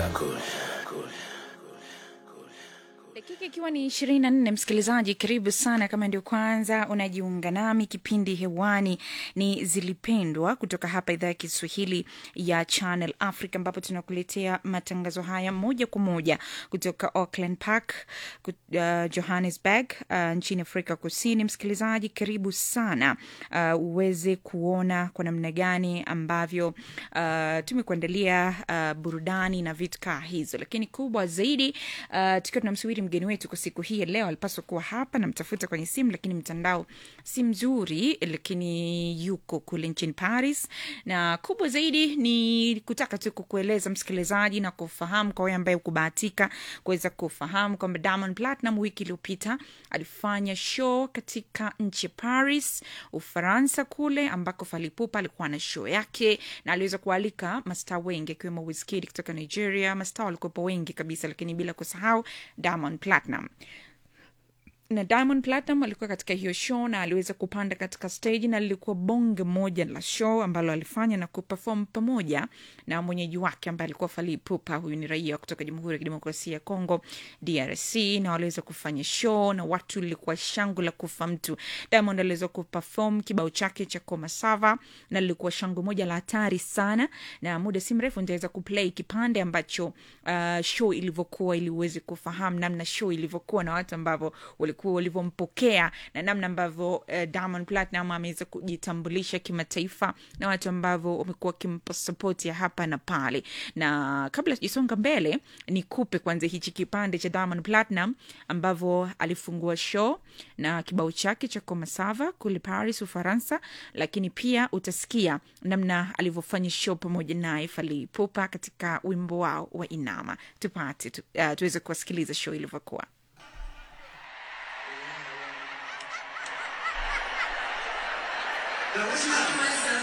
dakika ikiwa ni ishirini na nne msikilizaji karibu sana kama ndio kwanza unajiunga nami kipindi hewani ni zilipendwa kutoka hapa idhaa ya kiswahili ya channel africa ambapo tunakuletea matangazo haya moja kwa moja kutoka auckland park kut- uh, johannesburg uh, nchini afrika kusini msikilizaji karibu sana uh, uweze kuona kwa namna gani ambavyo uh, tumekuandalia uh, burudani na vitu kaa hizo lakini kubwa zaidi uh, tukiwa tunamsubiri mgeni wetu kwa siku hii ya leo alipaswa kuwa hapa namtafuta kwenye simu lakini mtandao si mzuri lakini yuko kule nchini paris na kubwa zaidi ni kutaka tu kukueleza msikilizaji na kufahamu kwa wewe ambaye ukubahatika kuweza kufahamu kwamba diamond platinum wiki iliyopita alifanya show katika nchi ya paris ufaransa kule ambako falipupa alikuwa na show yake na aliweza kualika mastaa wengi akiwemo wiskid kutoka nigeria mastaa walikuwepo wengi kabisa lakini bila kusahau diamond platinum na diamond platinum alikuwa katika hiyo show na aliweza kupanda katika stage na lilikuwa bonge moja la show ambalo alifanya na kuperform pamoja na mwenyeji wake ambaye alikuwa Fally Ipupa. Huyu ni raia kutoka Jamhuri ya Kidemokrasia ya Kongo, DRC, na waliweza kufanya show na watu lilikuwa shangu la kufa mtu. Diamond aliweza kuperform kibao chake cha Koma Sava na lilikuwa shangu moja la hatari sana, na muda si mrefu nitaweza kuplay kipande ambacho uh, show ilivyokuwa ili uweze kufahamu namna show ilivyokuwa na watu ambavyo walikuwa walivyompokea na namna ambavyo uh, Diamond Platinum ameweza kujitambulisha kimataifa na watu ambavyo wamekuwa wakimpa support ya hapa na pale. Na kabla sijasonga mbele, nikupe kwanza hichi kipande cha Diamond Platinum ambavyo alifungua show na kibao chake cha Komasava kule Paris, Ufaransa, lakini pia utasikia namna alivyofanya show pamoja naye Fally Ipupa katika wimbo wao wa Inama. Tupate tu, uh, tuweze kuwasikiliza show ilivyokuwa. Now, what's happening?